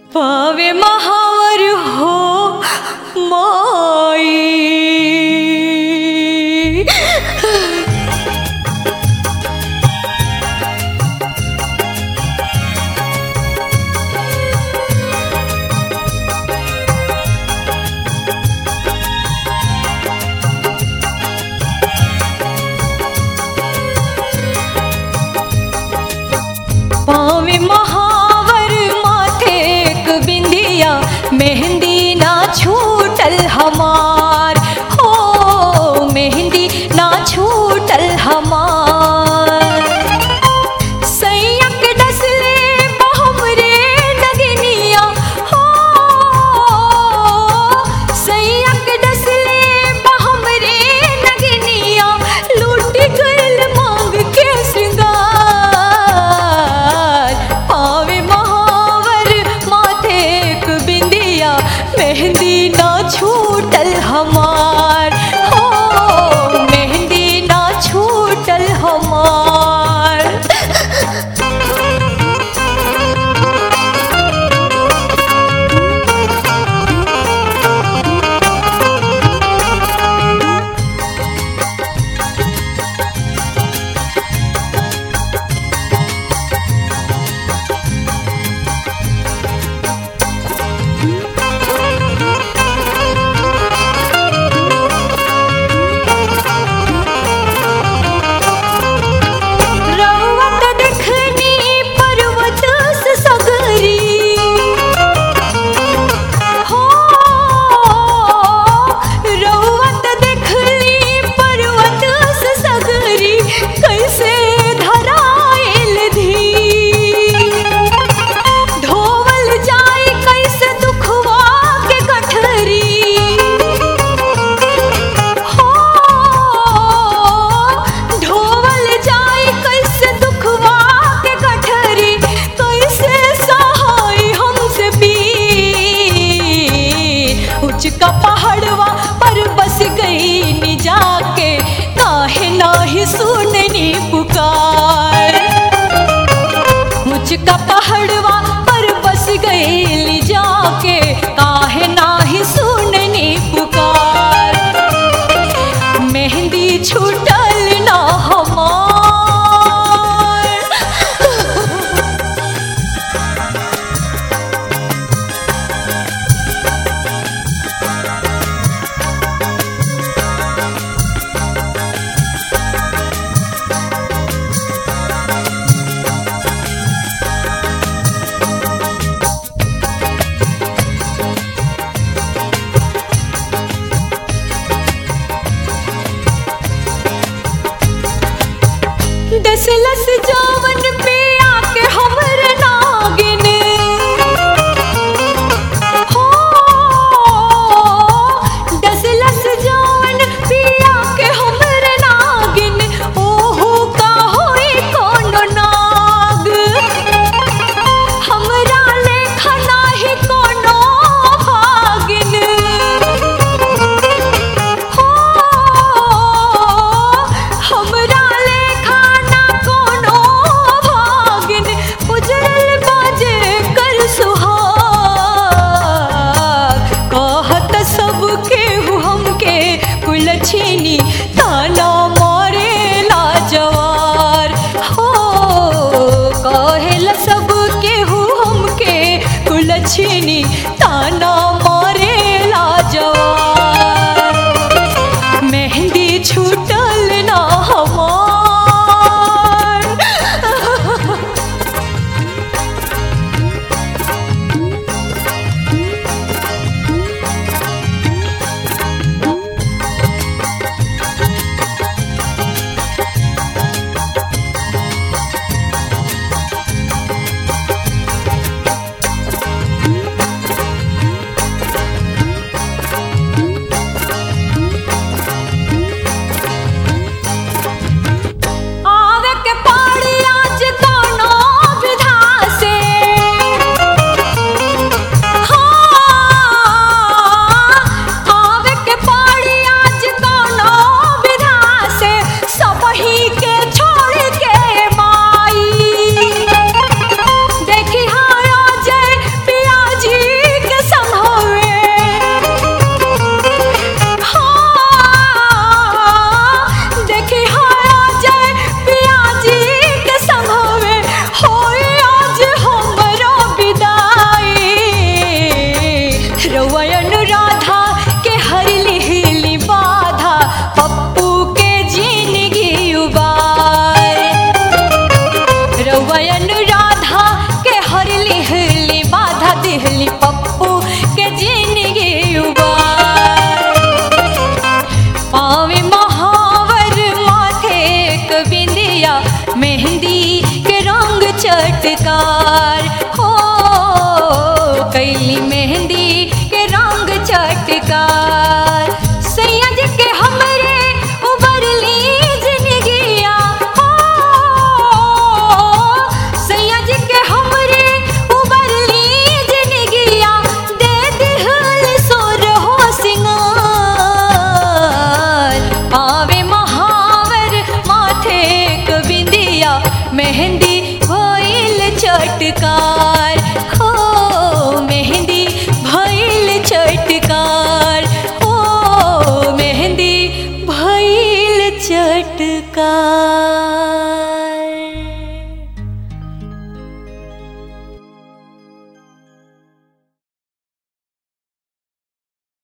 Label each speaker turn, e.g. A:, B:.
A: पावे महावर हो माई पावे महावर माथे एक बिंदिया मेहंदी ना छूटल हमार हो मेहंदी ना छूटल हमार सैयक डसले बहुमरे डगनिया हो सैयक डसले बहुमरे डगनिया लूट गइल मांग के श्रृंगार पावे महावर माथे एक बिंदिया मेहंदी ना छूटल हमार हो मेहंदी ना छूटल हमार रवत देखनी पर्वत से सगरी हो रवत देखनी पर्वत से सगरी कैसे धराइल धी ढोवल जाए कैसे दुखवा के गठरी हो ढोवल जाए कैसे दुखवा के गठरी कैसे सहाय हमसे पी उचका पहाड़वा पर बस गई नि जाके काहे नाही सुननी पुकार मुझका पहाड़वा पर बस गई जाके काहे नाही सुननी पुकार मेहंदी छूटल ना हमार दसलस जावन पे आके हमर नागिन हो दसलस जावन पे आके हमर नागिन ओहो का होई कोनो नाग हमरा लेखा नाही कोनो भागिन हो हमरा लेखा ना कोनो मेहंदी के रंग चटकार हो कैली मेहंदी के रंग चटकार सैयद के हमरे उबरली जिंदगिया हो सैयद के हमरे उबरली जिंदगिया दे दिहल सोर हो सिंगार आवे महावर माथे क बिंदिया मेहंदी भइल चटकार हो मेहंदी भइल चटकार हो मेहंदी भइल चटकार